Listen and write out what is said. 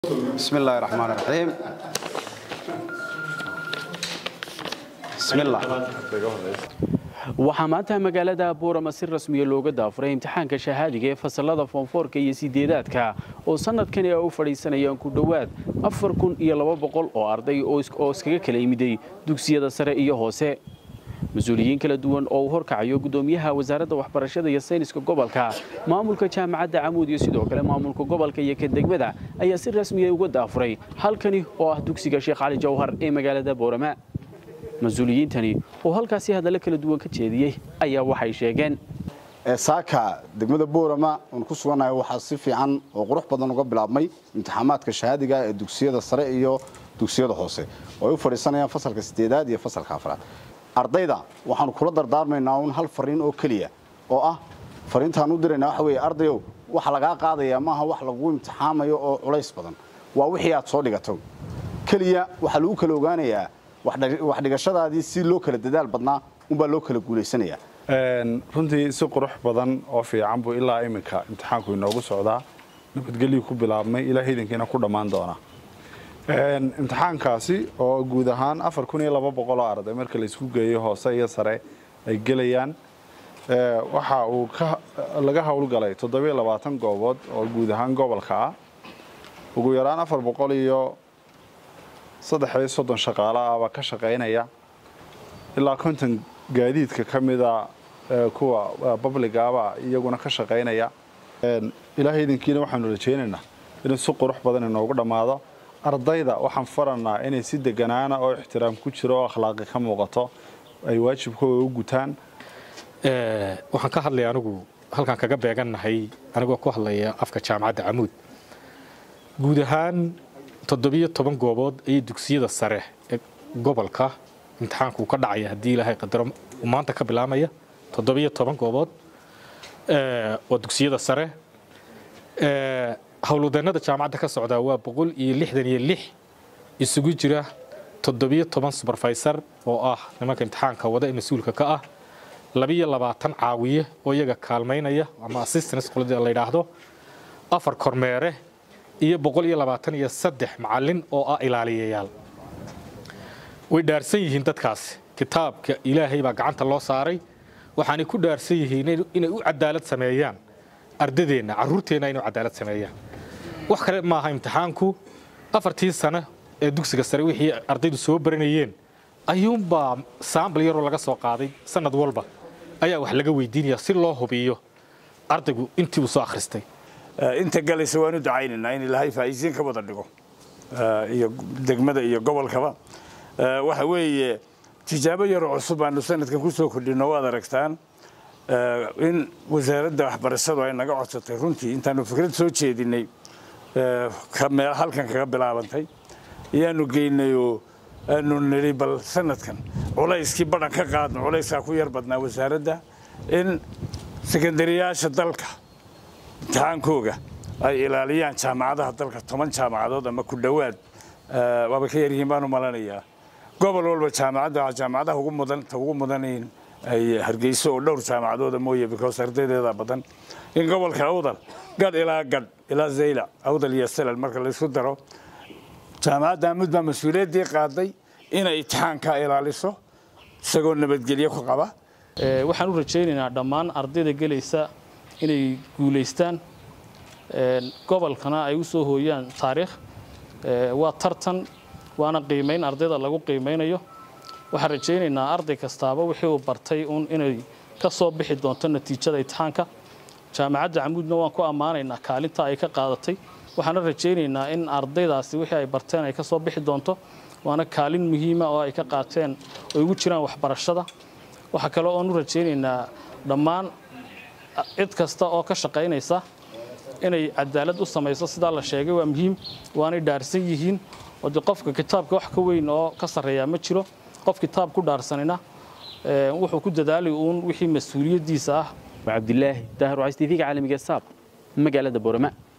بسم الله الرحمن الرحيم بسم الله waxaa maanta magaalada buurama si rasmiya looga daafuray imtixaanka shahaadiga ee fasalada foonfoorka iyo sideedaadka oo sanadkani ay u fadhiisanayaan ku dhowaad afar kun iyo laba boqol oo arday oo iskaga kala yimiday dugsiyada sare iyo hoose mas-uuliyiin kala duwan oo uu horkacayo gudoomiyaha wasaaradda waxbarashada iyo sayniska gobolka maamulka jaamacadda camuud iyo sidoo kale maamulka gobolka iyo ka degmada ayaa si rasmiya uga daafuray halkani oo ah dugsiga sheekh cali jawhar ee magaalada boorama mas-uuliyiintani oo halkaasi hadallo kala duwan ka jeediyey ayaa waxay sheegeen saaka degmada boorama oon ku sugannahay waxaa si fiican oo qurux badan uga bilaabmay imtixaamaadka shahaadiga ee dugsiyada sare iyo dugsiyada hoose oo ay u fadhiisanayaan fasalka sideedaad iyo fasalka afraad ardayda waxaanu kula dardaarmaynaa un hal fariin oo keliya oo ah fariintaan u diraynaa waxa weeye ardayow waxa lagaa qaadayaa maaha wax lagu imtixaamayo oo culays badan waa wixii aad soo dhigato keliya waxaa lagu kala ogaanayaa wax dhigashadaadii si loo kala dadaal badnaa unbaa loo kala guulaysanayaa runtii si qurux badan oo fiican buu ilaa iminka imtixaanku inoogu socdaa nabadgelyu ku bilaabmay ilaa hidankiina ku dhammaan doona imtixaankaasi oo guud ahaan afar kun iyo laba boqoloo arday marka laysku geeyo hoose iyo sare ay gelayaan waxa uu laga howlgalay toddobiyo labaatan goobood oo guud ahaan gobolka ah ugu yaraan afar boqol iyo saddex iyo soddon shaqaale ah baa ka shaqaynaya ilaa konton gaadiidka ka mida kuwa babligaaba iyaguna ka shaqaynaya ilaahay idinkiina waxaanu rajaynaynaa inuu si qurux badan inoogu dhammaado ardayda waxaan faranaa inay si deganaana oo ixtiraam ku jiro oo akhlaaqi ka muuqato ay waajibkooda u gutaan waxaan ka hadlaya anigu halkaan kaga beegannahay anigoo ku hadlaya afka jaamacadda camuud guud ahaan toddobiyo toban goobood ayay dugsiyada sare ee gobolka imtixaanku ka dhacaya haddii ilaahay qadaro maanta ka bilaamaya toddobiyo toban goobood waa dugsiyada sare howlwadeennada jaamacadda ka socdaa waa boqol iyo lixdan iyo lix isugu jira toddobiyo toban suberfaysar oo ah nimanka imtixaanka wada ee mas-uulka ka ah labiyo labaatan caawiye oo iyaga kaalmaynaya ama assistance qolada la yidhaahdo afar kormeere iyo boqol iyo labaatan iyo saddex macallin oo ah ilaaliyayaal way dhaarsan yihiin dadkaasi kitaabka ilaahay baa gacanta loo saaray waxaanay ku dhaarsan yihiin inay u cadaalad sameeyaan ardadeenna carruurteenna inay u cadaalad sameeyaan wax kale maaha imtixaanku afartii sano ee dugsiga sare wixii ardaydu soo baranayeen ayuunbaa saambal yaroo laga soo qaaday sanad walba ayaa wax laga weydiinaya si loo hubiyo ardaygu intii uu soo akhristay inta galaysa waanu ducaynaynaa in ilaahay faa'iisiin ka wada dhigo iyo degmada iyo gobolkaba waxa weeye tijaabo yaroo cusub aanu sanadkan ku soo kordhino waad aragtaan in wasaaradda waxbarashadu ay naga codsatay runtii intaanu fikrad soo jeedinay meel halkan kaga bilaabantay ayaanu geynay oo aanu nidhi bal sanadkan culayskii badhan ka qaadno culayskaa ku yar badnaa wasaaradda in sekandariyaasha dalka imtixaankooga ay ilaaliyaan jaamacadaha dalka toban jaamacadood ama ku dhowaad waaba ka yaryihiin baanu malanayaa gobol walba jaamacadda jaamacadaha ugu mudan ta ugu mudanayn ay hargeyso oo dhowr jaamacadooda mooye because ardaydeeda badan in gobolka awdal gadh ilaa gadh ilaa zaylac awdal iyo salal marka laysku daro jaamacadda amud baa mas-uuliyaddii qaaday inay imtixaanka ilaaliso isagoo nabadgelyo ku qaba waxaan u rajaynaynaa dhammaan ardayda gelaysa inay guulaystaan gobolkana ay u soo hooyaan taariikh waa tartan waana qiimayn ardayda lagu qiimaynayo waxaan rajaynaynaa arday kastaaba wixii uu bartay uun inay ka soo bixi doonto natiijada imtixaanka jaamacadda camuudna waan ku ammaanaynaa kaalinta ay ka qaadatay waxaana rajaynaynaa in ardaydaasi wixii ay barteen ay ka soo bixi doonto waana kaalin muhiima oo ay ka qaateen oo ugu jiraan waxbarashada waxaa kale oon u rajaynaynaa dhammaan cid kasta oo ka shaqaynaysa inay cadaalad u samayso sidaa la sheegay waa muhiim waanay dhaarsan yihiin oo de qofka kitaabka wax ka weyn oo ka sarreeyaa ma jiro qof kitaab ku dhaarsanina wuxuu ku dadaalay uun wixii mas-uuliyaddiisa ah cabdilaahi daahir wacays tv-ga caalamiga saab magaalada boorama